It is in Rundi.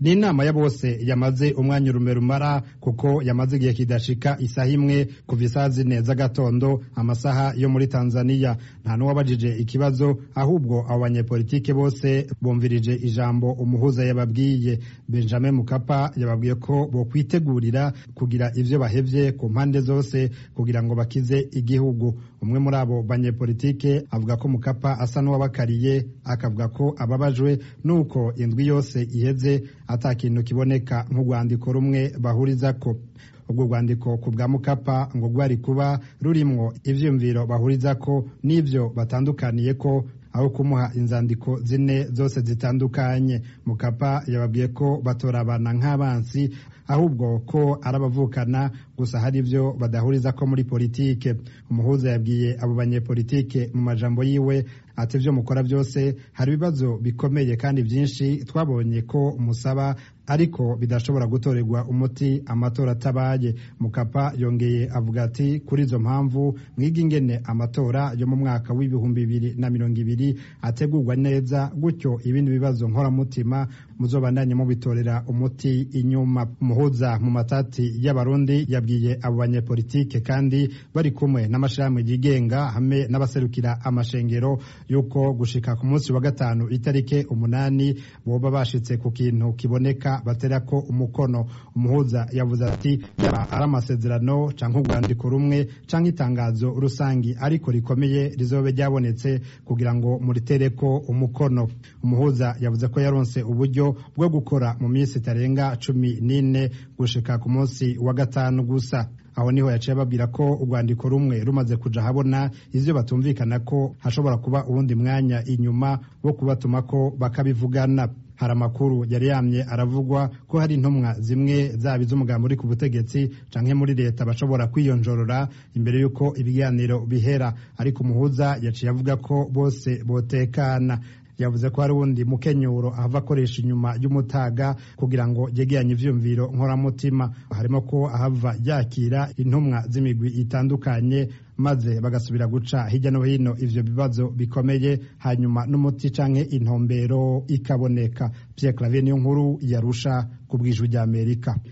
ni inama ya bose yamaze umwanya urume rumara kuko yamaze igihe kidashika isaha imwe kuva isaha zine z'agatondo amasaha yo muri tanzania nta n'uwabajije ikibazo ahubwo abo banyepolitike bose bumvirije ijambo umuhuza yababwiye benjamin mukapa yababwiye ko bokwitegurira kugira ivyo bahevye ku mpande zose kugira ngo bakize igihugu umwe muri abo banyepolitike avuga ko mukapa asa n'uwabakariye akavuga ko ababajwe n'uko indwi yose iheze ata kintu kiboneka nk'urwandiko rumwe bahurizako ubwo rwandiko ku bwa mukapa ngo rwari kuba rurimwo ivyiyumviro bahurizako n'ivyo batandukaniye ko aho kumuha inzandiko zine zose zitandukanye mukapa yababwiye ko batorabana nk'abansi ahubwo ko arabavukana gusa hari ivyo badahuriza ko muri politike umuhuza yabwiye abo banyepolitike mu majambo yiwe ati ivyo mukora byose hari ibibazo bikomeye kandi byinshi twabonye ko musaba ariko bidashobora gutorerwa umuti amatora atabaye mukapa yongeye avuga ati kuri izo mpamvu mwiga ingene amatora yo mu mwaka w'ibihumbi bibiri na mirongo ibiri ategurwa neza gutyo ibindi bibazo nkoramutima muzobandanye mubitorera umuti inyuma umuhuza mu matati y'abarundi yabwiye abo banyepolitike kandi bari kumwe n'amashirahamwe yigenga hamwe n'abaserukira amashengero yuko gushika ku munsi wa gatanu itarike umunani boba bashitse ku kintu kiboneka baterako umukono umuhuza yavuze ati yaba ari amasezerano canke urwandiko rumwe canke itangazo rusangi ariko rikomeye rizobe ryabonetse kugira ngo muritereko umukono umuhuza yavuze ko yaronse uburyo bwo gukora mu minsi itarenga cumi n'ine gushika ku munsi wa gatanu gusa aho niho yaciye ababwira ko urwandiko rumwe rumaze kuja habona ivyo batumvikana ko hashobora kuba uwundi mwanya inyuma wo kubatuma ko bakabivugana hari amakuru yari yamye aravugwa ko hari intumwa zimwe zaba iz'umugambi uri ku butegetsi canke muri leta bashobora kwiyonjorora imbere y'uko ibiganiro bihera ariko umuhuza yaciye avuga ko bose botekana yavuze ko hari uwundi mukenyuro ahava akoresha inyuma y'umutaga kugira ngo yegeranye ivyumviro nkoramutima harimo ko ahava yakira intumwa z'imigwi itandukanye maze bagasubira guca hirya no hino ivyo bibazo bikomeye hanyuma n'umuti canke intumbero ikaboneka Pierre Claver niyo nkuru yarusha ku bw'ijwi ry'Amerika